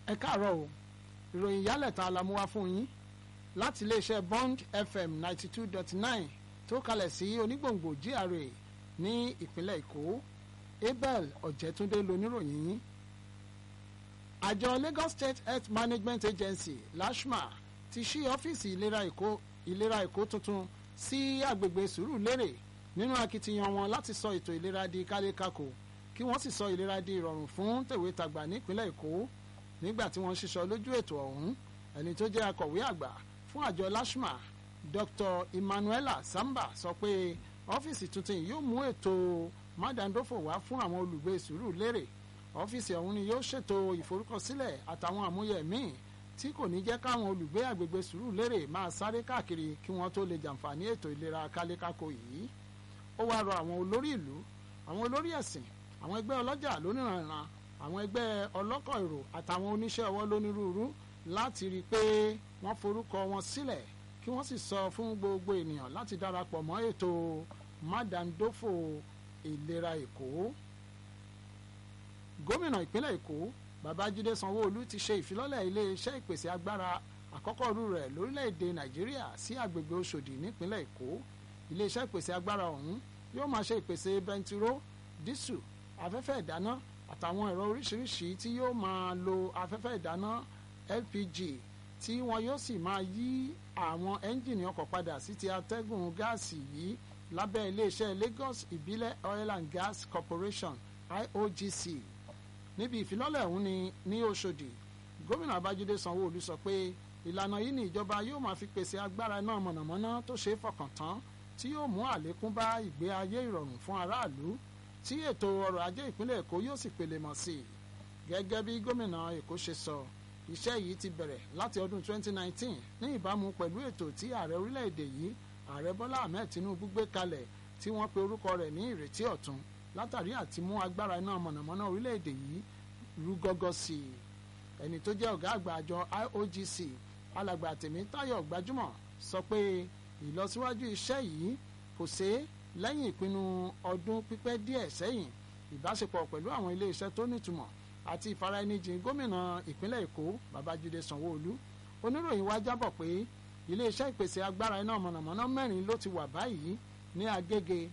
ẹ káàárọ̀ o ìròyìn yálẹ̀ta la mú wá fún yín láti iléeṣẹ́ Bond FM ninety two dot nine tó kalẹ̀ sí onígbòǹgbò GRA ní ìpínlẹ̀ Èkó Abel Ọ̀jẹ̀túndé loníròyìn yín àjọ Lagos State Health Management Agency LASHMA ti ṣí ọ́fíìsì ìlera Èkó ìlera Èkó tuntun sí agbègbè Sùúrùlérè nínú akitiyan wọn láti sọ ètò ìlera di kálékáko kí wọ́n sì sọ ìlera di ìrọ̀rùn fún tèwétagbà nípínlẹ̀ Èkó nígbà tí wọ́n ṣiṣọ́ lójú ètò ọ̀hún ẹni tó jẹ́ akọ̀wé àgbà fún àjọ LASHMA Dr. Emmanuela Samba sọ pé ọ́fíìsì tuntun yìí yóò mú ètò mádàndófò wá fún àwọn olùgbé Sùúrùlérè ọ́fíìsì ọ̀hún ni yóò ṣètò ìforúkọsílẹ̀ àtàwọn àmúyẹ míì tí kò ní jẹ́ káwọn olùgbé àgbègbè Sùúrùlérè máa sáré káàkiri kí wọ́n tó lè jàǹfààní ètò ìlera kálékáko yìí ó wáá rọ àwọn olórí ìlú àwọn olórí ẹ̀sìn àwọn ẹgbẹ́ ọlọ́jà lóníranran àwọn ẹgbẹ́ ọlọ́kọ̀ èrò àtàwọn oníṣẹ́ ọwọ́ lónírúurú láti rí i pé wọ́n forúkọ wọn sílẹ̀ kí wọ́n sì sọ fún gbogbo ènìyàn láti darapọ̀ mọ́ ètò mádàndófò ìlera Èkó gómìnà ìpínlẹ̀ Èkó Babájídé Sanwó-Olú ti ṣe ìfilọ́lẹ̀ iléeṣẹ́ ìpèsè agbára àkọ́kọ́ rú rẹ̀ lórílẹ̀‐èdè Nàìjíríà sí àgbègbè Òṣòdì nípínlẹ̀ Èkó iléeṣẹ́ ìpèsè agbára ọ̀hún yóò máa ṣe ìpèsè bẹntiró dísù afẹ́fẹ́ ìdáná àtàwọn ẹ̀rọ oríṣiríṣi tí yóò máa lo afẹ́fẹ́ ìdáná LPG tí wọn yóò sì máa yí àwọn ẹ́ńjìnì ọkọ̀ padà sí ti atẹ́gùn gáàsì yìí lábẹ́ iléeṣẹ́ Lagos ìbílẹ̀ Oil and Gas Corporation IOGC níbi ìfilọ́lẹ̀ ọ̀hún ni ní Òṣòdì gómìnà Babájídé Sanwó-Olú sọ pé ìlànà yìí ni ìjọba yóò máa fi pèsè agbára náà mọ̀nàmọ́ná tó ṣeé fọkàn tán tí yóò mú àlékún bá ìgbé ayé ìrọ̀rùn fún aráàlú tí ètò ọrọ̀ ajé ìpínlẹ̀ Èkó yóò sì pèlè mọ̀ sí i gẹ́gẹ́ bí gómìnà Èkó ṣe sọ iṣẹ́ yìí ti bẹ̀rẹ̀ láti ọdún 2019 ní ìbámu pẹ̀lú ètò tí ààrẹ orílẹ̀-èdè yìí ààrẹ Bọ́lá Ahmed Tinubu gbé kalẹ̀ tí wọ́n pe orúkọ rẹ̀ ní ìrètí ọ̀tun látàrí àti mú agbára iná mọ̀nàmọ́ná orílẹ̀-èdè yìí rú gọ́gọ́ sí i ẹni tó jẹ́ ọ̀gá àgbà àjọ IOGC alàgbà Tèmítáyọ̀ Gbajúmọ̀ sọ pé ìlọsíwájú iṣẹ́ yìí kò ṣeé lẹ́yìn ìpinnu ọdún pípẹ́ díẹ̀ sẹ́yìn ìbáṣepọ̀ pẹ̀lú àwọn iléeṣẹ́ tó nítumọ̀ àti ìfaraẹnijìn gómìnà ìpínlẹ̀ Èkó Babájídé Sanwó-Olú oníròyìn wa jábọ̀ pé iléeṣẹ́ ìpèsè agbára iná mọ̀nàmọ́ná mẹ́rin ló ti wà báyìí ní Agége